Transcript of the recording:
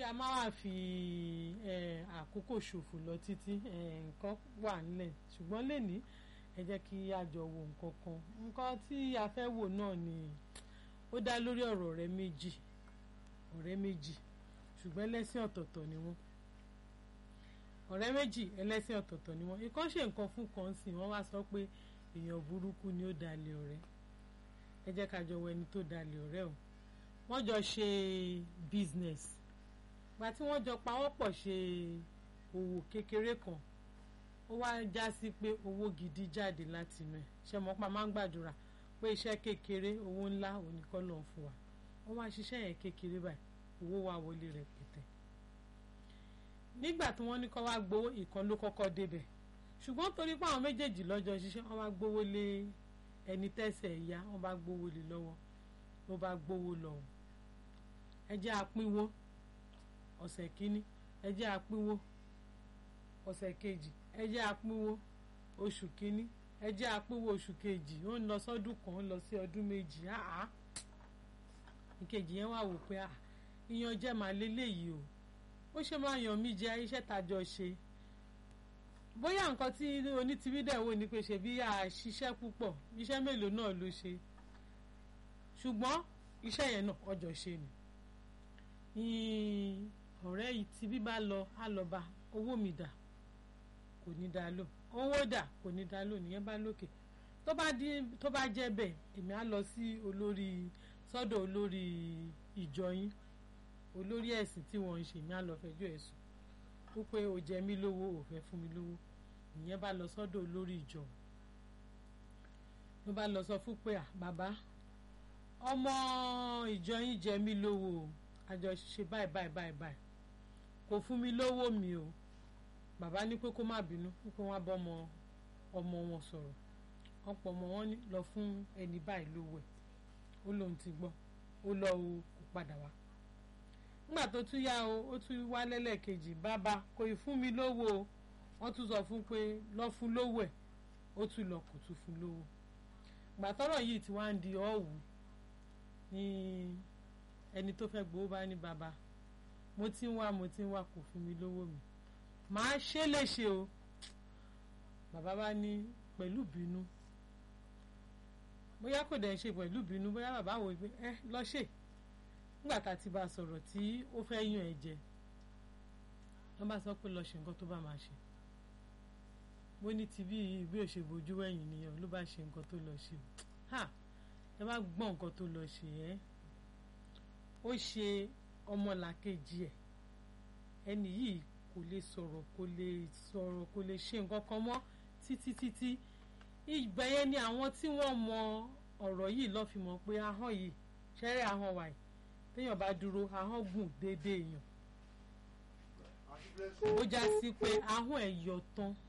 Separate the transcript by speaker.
Speaker 1: a máa wà fi àkókò ṣòfò lọ títí nǹkan wà nílẹ̀ ṣùgbọ́n lẹ́ni ẹ jẹ́ kí a jọ wo nǹkan kan nǹkan tí a fẹ́ wò náà ni ó dá lórí ọ̀rọ̀ ọ̀rẹ́ méjì ọ̀rẹ́ méjì ṣùgbọ́n ẹlẹ́sìn ọ̀tọ̀ọ̀tọ̀ ni wọ́n ọ̀rẹ́ méjì ẹlẹ́sìn ọ̀tọ̀ọ̀tọ̀ ni wọ́n ikán ṣe nǹkan fún kan sí wọ́n wá sọ pé èèyàn burúkú ni ó dalẹ̀ ọ̀rẹ́ ẹ jẹ́ ká jọ wo ẹni tó dalẹ̀ ọ̀rẹ́ o wọ́n jọ ṣe business gba tí wọ́n jọ pawọ́pọ̀ ṣe òwò kékeré kan ó wá já sí pé owó gidi jáde láti inú ẹ̀ ṣe mọ́ pa máa ń gbàdúrà pé iṣẹ́ kékeré owó ńlá oníkọ́ ló ń fún wa wọ́n wá ṣiṣẹ́ yẹn kékeré báyìí owó wa wọlé rẹpẹtẹ nígbà tí wọ́n ní kó wá gbowó ìkan ló kọ́kọ́ débẹ̀ ṣùgbọ́n torí pé àwọn méjèèjì lọ́jọ́ ṣiṣẹ́ wọ́n wá gbowó lé ẹni tẹ́sẹ̀ ìyá wọ́n bá gbowó lé lọ́wọ́ ló bá gbowó lọ ẹ jẹ́ àpínwó ọ̀sẹ̀ kínní ẹ jẹ́ àpínwó ọ̀sẹ̀ kejì ẹ jẹ́ àpínwó oṣù kínní ẹ jẹ́ àpínwó oṣù kejì ó ń lọ sọ́dún kan ó ń lọ sí ọdún méjì áá ìkejì yẹn wà wò pé à ìyànjẹ màá léléyìí o ó ṣe máa yàn mí jẹ iṣẹ́ tàjọ ṣe bóyá nǹkan tí onítìrí dẹ̀ wò ni pé ṣe bí a ṣiṣẹ́ púpọ̀ iṣẹ́ mélòó náà ló ṣe ṣùgbọ́n iṣẹ́ yẹn náà ọjọ́ ṣe ni ọ̀rẹ́ yìí tí bí bá lọ á lọ bá owó mi dà kò ní dá lò owó dà kò ní dá lò nìyẹn bá lókè tó bá tó bá jẹ́ bẹ́ẹ̀ èmi á lọ sí olórí sọ́dọ̀ olórí ìjọ yín olórí ẹ̀sìn tí wọ́n ń ṣe èmi á lọ fẹjọ́ ẹ̀sùn ó pé o jẹ mí lówó ò fẹ́ fún mi lówó ìyẹn bá lọ sọ́dọ̀ olórí ìjọ ló bá lọ sọ fún pé à bàbá ọmọ ìjọ yín jẹ mí lówó o àjọ ṣe báyìí báyìí báyìí báyìí kò fún mi lówó mi o bàbá ní pé kó má bínú pé wọ́n á bọ́ ọmọ ọmọ wọn sọ̀rọ̀ ọ̀pọ̀ ọmọ wọn lọ fún ẹni báyìí lówó ẹ̀ ó lóun ti gbọ́ ó lọ o kò padà wá nígbà tó tún yá o ó tún wá lẹ́lẹ́kejì bàbá kò ì fún mi lówó o wọ́n tún sọ fún pé lọ fún lówó ẹ̀ ó tún lọ kò tún fún lówó gbàtọ́rọ̀ yìí ti wá ń di ọ̀wù ní ẹni tó fẹ́ gbowó bá ní bàbá mo ti ń wá mo ti ń wá kò fún mi lówó mi màá ṣe léṣe o bàbá bá ní pẹ̀lú bínú bóyá kò dẹ̀ ṣe pẹ̀lú bínú bóyá bàbá wò pé ẹ lọ ṣe nígbà tá a ti bá a sọ̀rọ̀ tí ó fẹ́ yàn ẹ̀ jẹ wọ́n bá sọ pé lọ ṣe nǹkan tó bá máa ṣe bó ní ti bí ìwé òṣèbójú wẹ̀yìn nìyẹn ló bá ṣe nǹkan tó lọ ṣe ha ẹ bá gbọ́ nǹkan tó lọ ṣe ẹ́ ó ṣe ọmọlàkejì ẹ̀ ẹni yìí kò lè sọ̀rọ̀ kò lè sọ̀rọ̀ kò lè ṣe nǹkan kan mọ́ títí títí ìgbà yẹn ni àwọn tí wọ́n mọ ọ̀rọ̀ yìí lọ́ fi mọ̀ pé ahọ́n yìí ṣẹ́rẹ́ ahọ́n wà yìí téèyàn bá dúró ahọ́n gùn déédéé èèyàn ó já sí pé ahọ́n ẹ̀ yọ tán